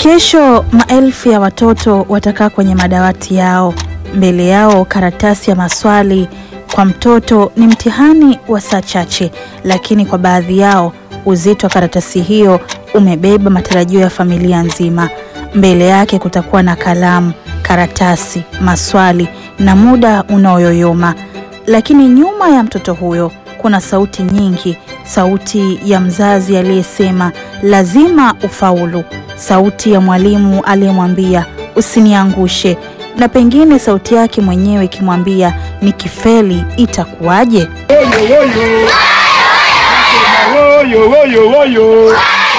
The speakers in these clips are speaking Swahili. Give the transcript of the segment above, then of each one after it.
Kesho maelfu ya watoto watakaa kwenye madawati yao, mbele yao karatasi ya maswali. Kwa mtoto ni mtihani wa saa chache, lakini kwa baadhi yao uzito wa karatasi hiyo umebeba matarajio ya familia nzima. Mbele yake kutakuwa na kalamu, karatasi, maswali na muda unaoyoyoma, lakini nyuma ya mtoto huyo kuna sauti nyingi, sauti ya mzazi aliyesema lazima ufaulu, sauti ya mwalimu aliyemwambia usiniangushe, na pengine sauti yake mwenyewe ikimwambia nikifeli itakuwaje? Woyo, woyo, woyo.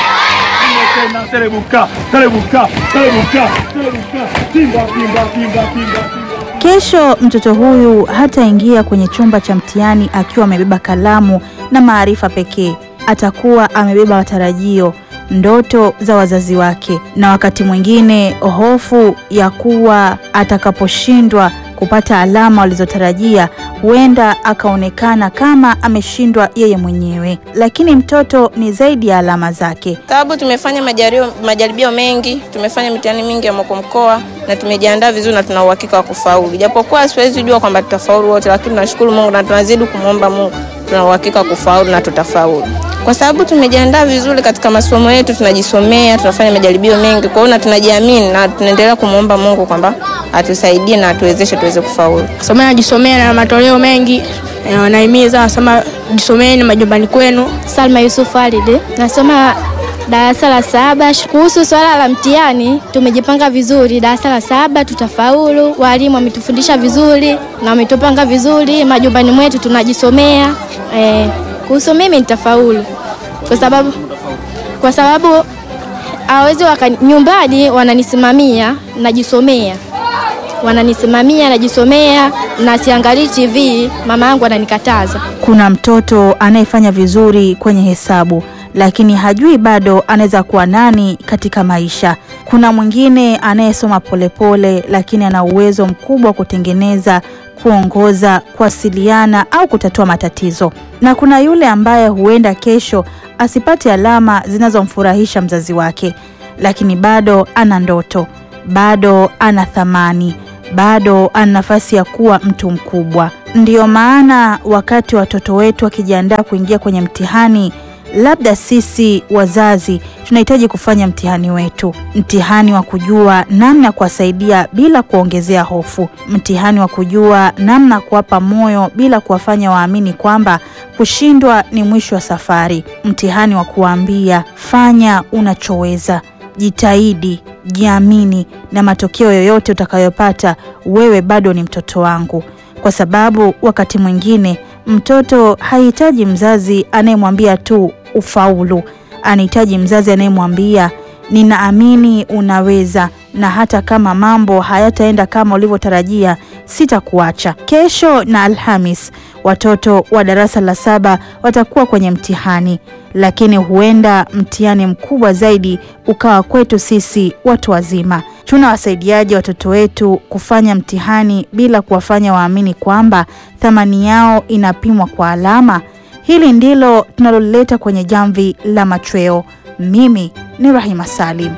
Tena selebuka, selebuka, selebuka, selebuka. Timba, timba, timba, timba, timba. Kesho mtoto huyu hataingia kwenye chumba cha mtihani akiwa amebeba kalamu na maarifa pekee. Atakuwa amebeba matarajio, ndoto za wazazi wake, na wakati mwingine hofu ya kuwa atakaposhindwa kupata alama walizotarajia huenda akaonekana kama ameshindwa yeye mwenyewe. Lakini mtoto ni zaidi ya alama zake. sababu tumefanya majaribio, majaribio mengi, tumefanya mitihani mingi ya mkoa mkoa na tumejiandaa vizuri na tuna uhakika wa kufaulu, japokuwa siwezi jua kwamba tutafaulu wote, lakini tunashukuru Mungu na tunazidi kumwomba Mungu, tuna uhakika wa kufaulu na tutafaulu kwa sababu tumejiandaa vizuri katika masomo yetu, tunajisomea, tunafanya majaribio mengi, kwa hiyo na tunajiamini na tunaendelea kumwomba Mungu kwamba atusaidie na atuwezeshe tuweze kufaulu. Somea najisomea na matoleo mengi eh, wanahimiza wanasema jisomeni majumbani kwenu. Salma Yusuf Alid, nasoma darasa la saba. Kuhusu swala la mtihani, tumejipanga vizuri. Darasa la saba tutafaulu, walimu wametufundisha vizuri na wametupanga vizuri. Majumbani mwetu tunajisomea. Eh, kuhusu mimi nitafaulu kwa sababu kwa sababu hawezi waka nyumbani wananisimamia, najisomea wananisimamia, najisomea na siangalii TV. Mama yangu ananikataza. Kuna mtoto anayefanya vizuri kwenye hesabu lakini hajui bado anaweza kuwa nani katika maisha. Kuna mwingine anayesoma polepole lakini ana uwezo mkubwa wa kutengeneza, kuongoza, kuwasiliana au kutatua matatizo. Na kuna yule ambaye huenda kesho asipate alama zinazomfurahisha mzazi wake, lakini bado ana ndoto, bado ana thamani bado ana nafasi ya kuwa mtu mkubwa. Ndiyo maana wakati watoto wetu wakijiandaa kuingia kwenye mtihani, labda sisi wazazi tunahitaji kufanya mtihani wetu, mtihani wa kujua namna ya kuwasaidia bila kuongezea hofu, mtihani wa kujua namna ya kuwapa moyo bila kuwafanya waamini kwamba kushindwa ni mwisho wa safari, mtihani wa kuwaambia fanya unachoweza jitahidi, jiamini, na matokeo yoyote utakayopata wewe bado ni mtoto wangu, kwa sababu wakati mwingine mtoto hahitaji mzazi anayemwambia tu ufaulu. Anahitaji mzazi anayemwambia ninaamini unaweza, na hata kama mambo hayataenda kama ulivyotarajia, sitakuacha. Kesho na Alhamis watoto wa darasa la saba watakuwa kwenye mtihani, lakini huenda mtihani mkubwa zaidi ukawa kwetu sisi watu wazima. Tunawasaidiaje watoto wetu kufanya mtihani bila kuwafanya waamini kwamba thamani yao inapimwa kwa alama? Hili ndilo tunaloleta kwenye Jamvi la Machweo. Mimi ni Rahima Salim.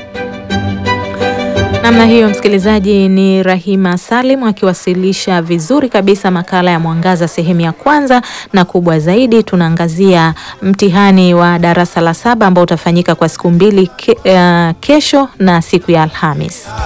Namna hiyo, msikilizaji, ni Rahima Salim akiwasilisha vizuri kabisa makala ya Mwangaza sehemu ya kwanza, na kubwa zaidi tunaangazia mtihani wa darasa la saba ambao utafanyika kwa siku mbili ke, uh, kesho na siku ya Alhamis.